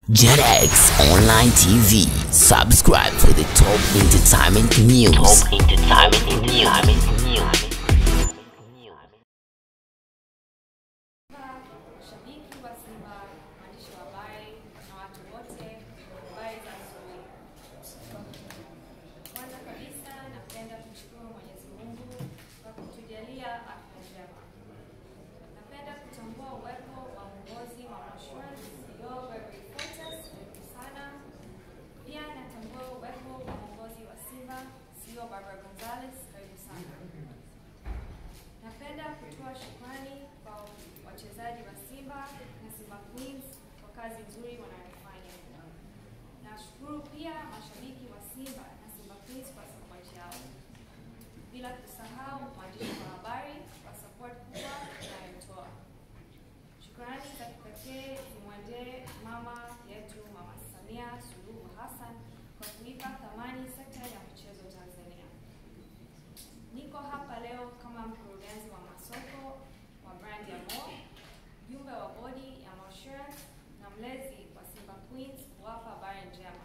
JetX Online TV. Subscribe for the top entertainment news. Top entertainment news. Mashabiki wa Simba, waandishi wa habari na watu wote, habari za asubuhi. Kwanza kabisa napenda kumshukuru Mwenyezi Mungu kwa kutujalia afya njema. Napenda kutambua uwepo wa uongozi wa Mheshimiwa CEO Gregory Fortas, karibu sana. Pia natambua uwepo wa uongozi wa Simba CEO Barbara Gonzalez, karibu sana. Napenda kutoa shukrani kwa wachezaji wa Simba na Simba Queens kwa kazi nzuri wanayofanya. Nashukuru pia mashabiki wa Simba na Simba Queens kwa support yao, bila kusahau waandishi wa habari kwa support kubwa inayotoa. Shukrani za kipekee zimwendee mama yetu Mama Samia Suluhu Hassan kwa kuipa thamani sekta ya michezo Tanzania. Niko hapa leo kama mkurugenzi wa masoko wa brand ya Mo, mjumbe wa bodi ya Moassurance na mlezi wa Simba Queens kuwapa habari njema.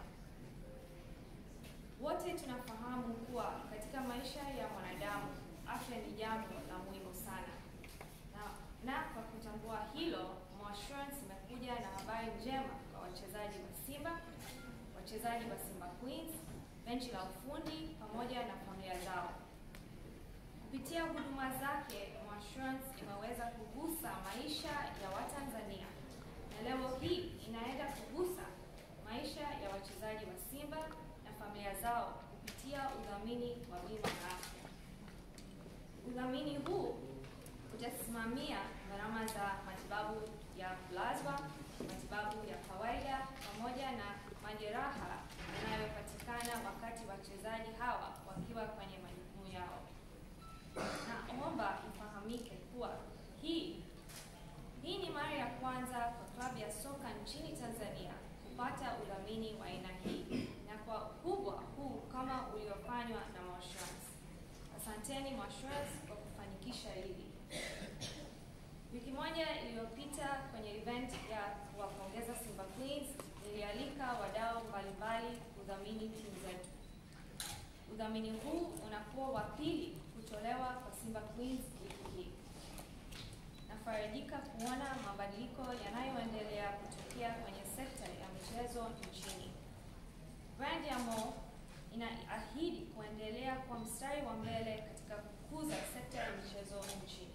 Wote tunafahamu kuwa katika maisha ya mwanadamu afya ni jambo la muhimu sana, na, na kwa kutambua hilo, Moassurance imekuja na habari njema kwa wachezaji wa Simba, wachezaji wa Simba Queens, benchi la ufundi pamoja na familia zao. Kupitia huduma zake, Moassurance imeweza kugusa maisha ya Watanzania na leo hii inaenda kugusa maisha ya wachezaji wa Simba na familia zao kupitia udhamini wa bima ya afya. Udhamini huu utasimamia gharama za matibabu ya kulazwa, matibabu ya kawaida pamoja na majeraha yanayopatikana wakati wachezaji hawa wakiwa kwenye majukumu yao. Naomba ifahamike kuwa hii hii ni mara ya kwanza kwa klabu ya soka nchini Tanzania kupata udhamini wa aina hii na kwa ukubwa huu kama uliofanywa na Moassurance. Asanteni Moassurance kwa kufanikisha hili. Wiki moja iliyopita kwenye event ya kuwapongeza Simba Queens, nilialika wadau mbalimbali kudhamini timu zetu. Udhamini huu unakuwa wa pili kutolewa kwa Simba Queens wiki hii. Nafarijika kuona mabadiliko yanayoendelea kutokea kwenye sekta ya michezo nchini. Brand ya Mo inaahidi kuendelea kwa mstari wa mbele katika kukuza sekta ya michezo nchini.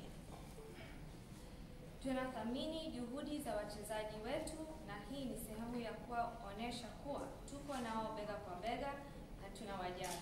Tunathamini juhudi za wachezaji wetu na hii ni sehemu ya kuwaonyesha kuwa tuko nao bega kwa bega na tunawajali.